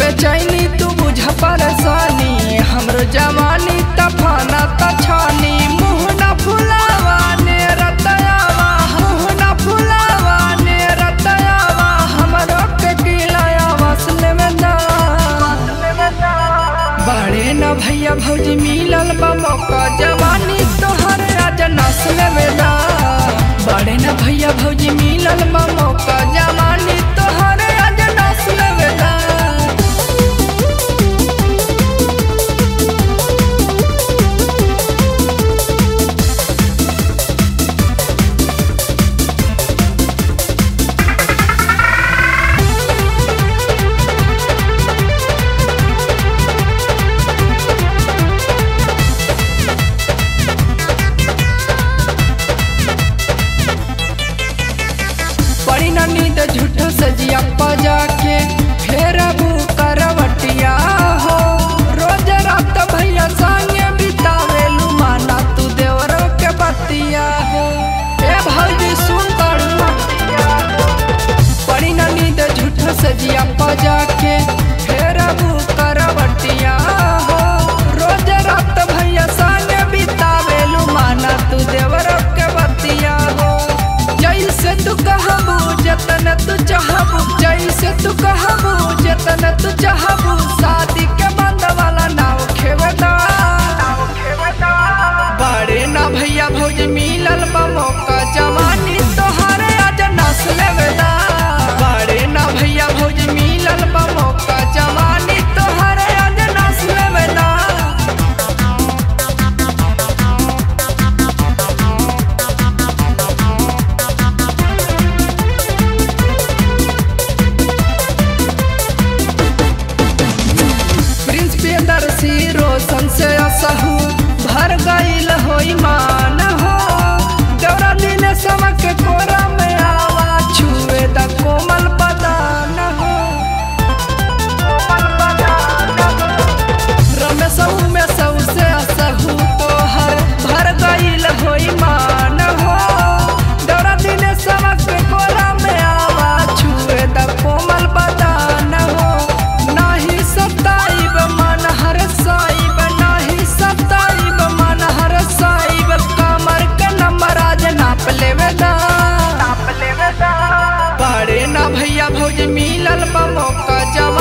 बेचैनी तू बुझ परेशानी हमरो जवानी तफाना तछानी मुँह न फुलावा ने रतयावा मुँह न फुलावा ने रतयावा हमरो के किलाया वसले में ना बड़े न भैया भौजी मिलल बा मौका जवानी तोहर आज नस्ल में ना बड़े न भैया भौजी मिलल बा मौका जवानी तोहर आज नस्ल में ना पड़ी ना नींद झूठो सजिया पजा के फेर अबू करवटिया हो रोज रात भैया संगे बितावे माना तू देवरो के बतिया हो ए भौजी सुन पड़ी ना नींद झूठो सजिया पजा के फेर अबू करवटिया हो रोज रात भैया संगे बितावे माना तू देवरो के बतिया हो जैसे तू कहबू जतन तू चाहबू जैसे तू कहबू जतन तू चाहबू शादी के बंद वाला नाव खेवदा बड़े ना भैया भौज मिलल बा मौका जवानी तोहरे आज नस्ल वेदा बड़े ना भैया भौज मिलल बा मौका जवानी तोहरे आज नस्ल वेदा प्रिंस प्रियदर्शी रोशन से असहू भर गईल होई मान हो गौरा दिन समक कोरा में आवा छुए द कोमल बदान हो रमेश में सौ से असहू तोहर भर गईल होई मान हो गौरा दिन समक कोरा में आवा छुए द कोमल बदान हो नाही सताइब मन हर साइब नाही सताइब मन हर साइब कमर के नंबर आज नाप लेवे दा नाप लेवे दा बड़े ना भैया भौज मिलल बा मौका जवा